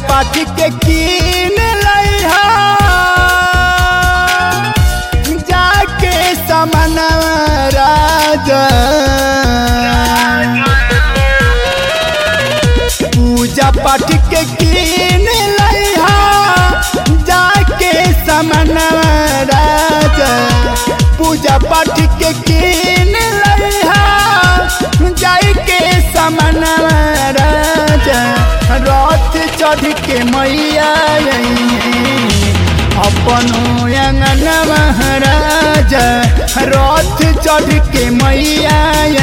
पाठ के कीन लइहा जाके समन राजा पूजा पाठ के कीन लइहा जाके समन राजा पूजा पाठ के कीन लइहा जाके समन राजा रथ चढ़ के मैया अपन अंगन महाराजा रथ चढ़ के मैया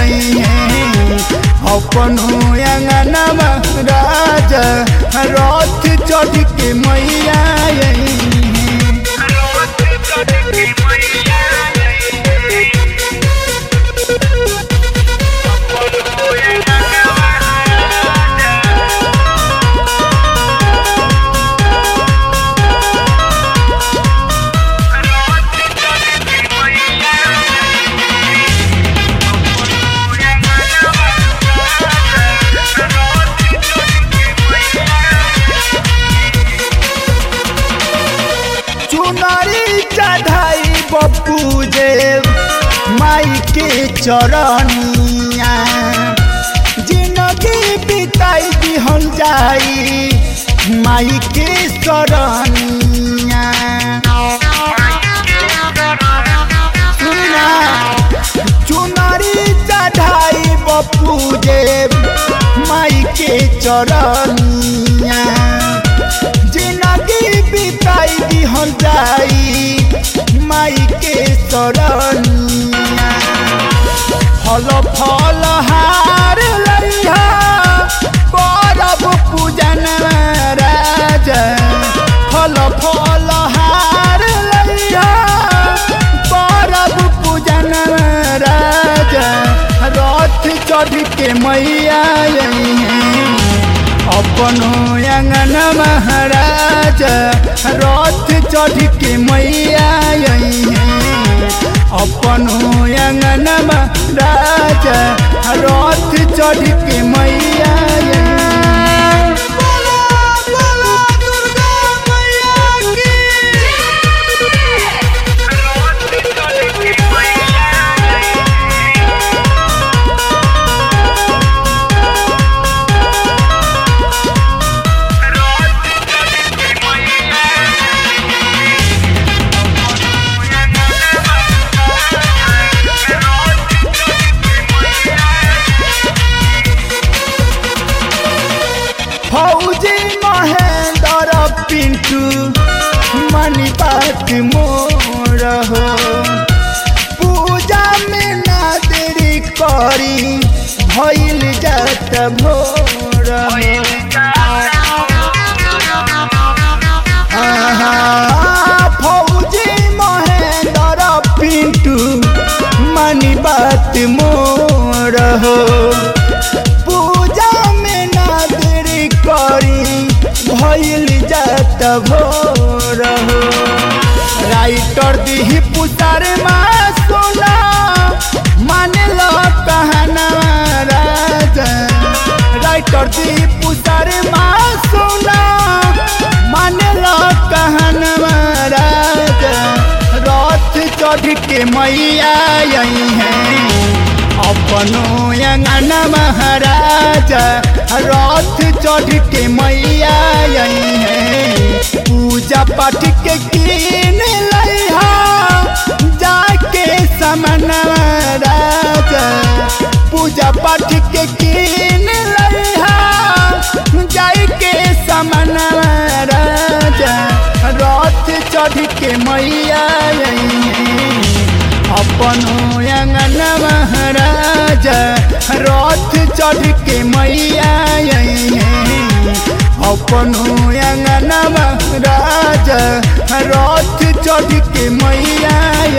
अपन अंगन महाराजा रथ चढ़ के मैया चुनरी चढ़ाई बप्पू जे माई के चरनिया जिंदगी बिताई दिहल जाई माई के शरणिया सुनना चुनरी चढ़ाई बप्पू जे माई के चरनिया जिंदगी बिताई दिहल जाई माई के शरणिया फल फल हार लइहा करब पूजन राजा फल फल हार लइहा करब पूजन राजा रथ चढ़ के मैया अपनो अंगन महाराजा रथ चढ़ के मैया अपनो अंगन महाराजा रथ चढ़ के मैया फौजी महेंद्र पिंटू मनी बात मोर हो पूजा में ना देरी करी भइल जात भोर आहा, फौजी महेंद्र पिंटू मनी बात मोर हो पूजा में ना देरी करी भइल जात भोर हो राइटर दिही पुतार माँ सोना माने लो कहना राजा राइटर दिही पुतार माँ सोना माने लो कहना राजा रथ चढ़ के मैया आई हैं अपनो अंगन महाराजा रथ चढ़ के मैया आई है पूजा पाठ के कीन लइहा जाके समन राजा पूजा पाठ के कीन लइहा जाके समन राजा रथ चढ़ के मैया आई है अपनो अंगन महाराजा रथ चढ़ के मैया अपनो अंगन महाराजा रथ चढ़ के मैया